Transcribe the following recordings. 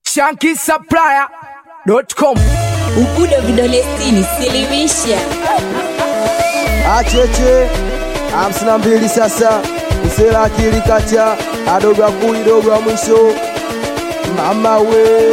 shankisupplier.com Ubudo vidole sitini, silimisha acheche hamsini na mbili sasa usela akili kacha adogo akuli dogo wa mwisho mama we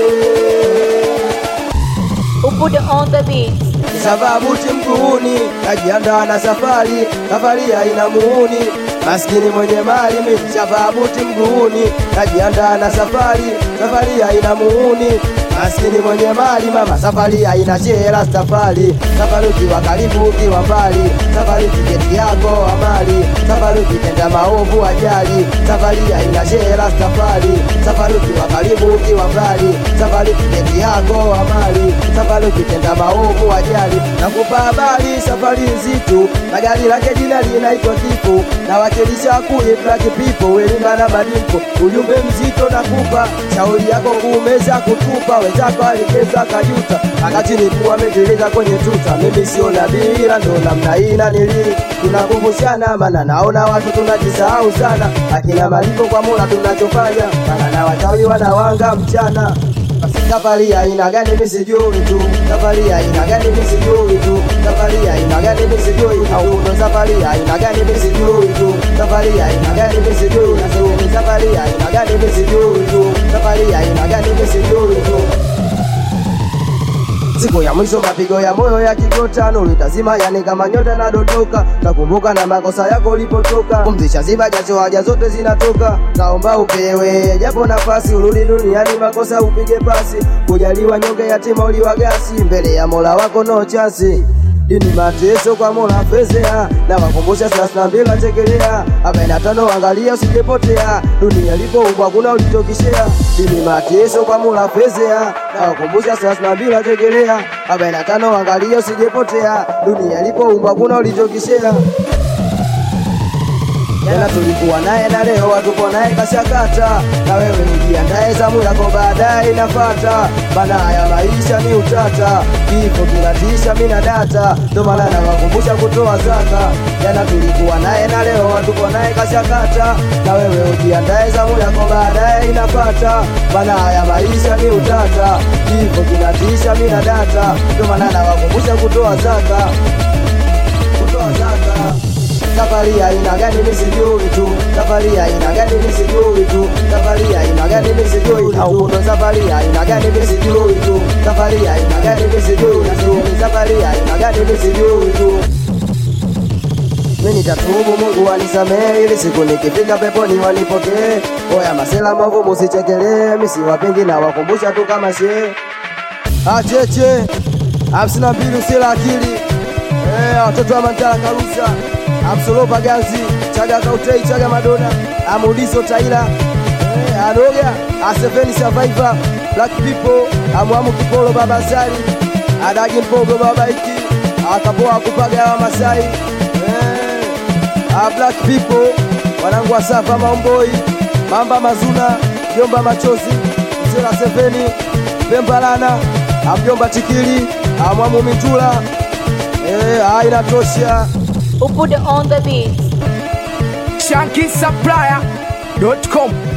Ubudo on the beat sababuti mguuni najiandaa na safari safari haina muuni maskini mwenye mali mi sababuti mguuni najiandaa na safari safari haina muuni maskini mwenye mali mama safari haina shera safari safari ukiwa karibu ukiwa mbali safari tiketi yako amali safari ukitenda maovu ajali safari haina shera safari safari ukiwa karibu ukiwa mbali safari tiketi yako amali safari ukitenda maovu ajali nakupa habari safari nzito na gari lake jina linaitwa kifo na wakilisha kuye black people welingana madimpo ujumbe mzito nakupa shauri yako kuumeza kutupa wenzako alikeza kajuta wakati nikuwa ameteleza kwenye tuta mimi sio nabii ila ndo namna hii na nili tunakumbushana mana naona watu tunajisahau sana akina malipo kwa mola tunachofanya mana na wachawi wanawanga mchana basi safari ya aina gani mimi sijui tu safari ya aina gani mimi sijui tu safari ya aina gani mimi sijui au ndo safari ya aina gani mimi sijui tu safari ya aina gani mimi sijui tu safari ya aina gani mimi sijui tu safari ya aina gani mimi sijui tu siku ya mwisho mapigo ya moyo ya kigota nuru itazima yani kama nyota nadondoka nakumbuka na makosa yako ulipotoka kumzisha ziba jasho haja zote zinatoka naomba upewe japo nafasi urudi duniani makosa upige pasi kujaliwa nyonge yatima uliwagasi mbele ya mola wako no chansi dini mateso kwa mola fezea na wakumbusha thelathini na mbili atekelea arobaini na tano angalia usijepotea dunia ilipoumbwa kuna ulitokishea dini mateso kwa mola fezea na wakumbusha thelathini na mbili atekelea arobaini na tano angalia usijepotea dunia ilipoumbwa kuna ulitokishea jana tulikuwa naye na leo hatupo naye kashakata na wewe ujiandae zamu yako baadaye inafata bana haya maisha ni utata kifo kinatisha mina data ndo maana nawakumbusha kutoa zaka jana tulikuwa naye na leo hatupo naye kashakata na wewe ujiandae zamu yako baadaye inafata bana haya maisha ni utata kifo kinatisha mina data ndo maana nawakumbusha kutoa zaka kutoa zaka safari ya aina gani mimi sijui tu safari ya aina gani mimi sijui tu safari ya aina gani mimi sijui au kuna safari ya aina gani mimi sijui tu safari ya aina gani mimi sijui tu safari ya aina gani mimi sijui tu mimi nitatubu Mungu anisamehe ili siku nikifika peponi wanipokee. Oya masela mavu musichekelee, mimi siwapingi na wakumbusha tu kama shehe. Acheche hamsini na mbili usila akili Eh, watoto wa Mantala Karusa Amsolopa Ganzi Chaga Kautei Chaga Madona Amudiso Taila eh, Anoga Aseveni Survivor Black People Amwamu Kipolo Baba Sari Adagi Mpogo Baba Iki Akapoa Kupaga wa Masai eh, ah, Black People Wanangu wa Safa Maomboi Mamba Mazuna Jomba Machozi Mzela Seveni Pembalana Amjomba Tikili Amwamu Mitula Eh, ah, inatosha. Ubudo on the beat shankisupplier.com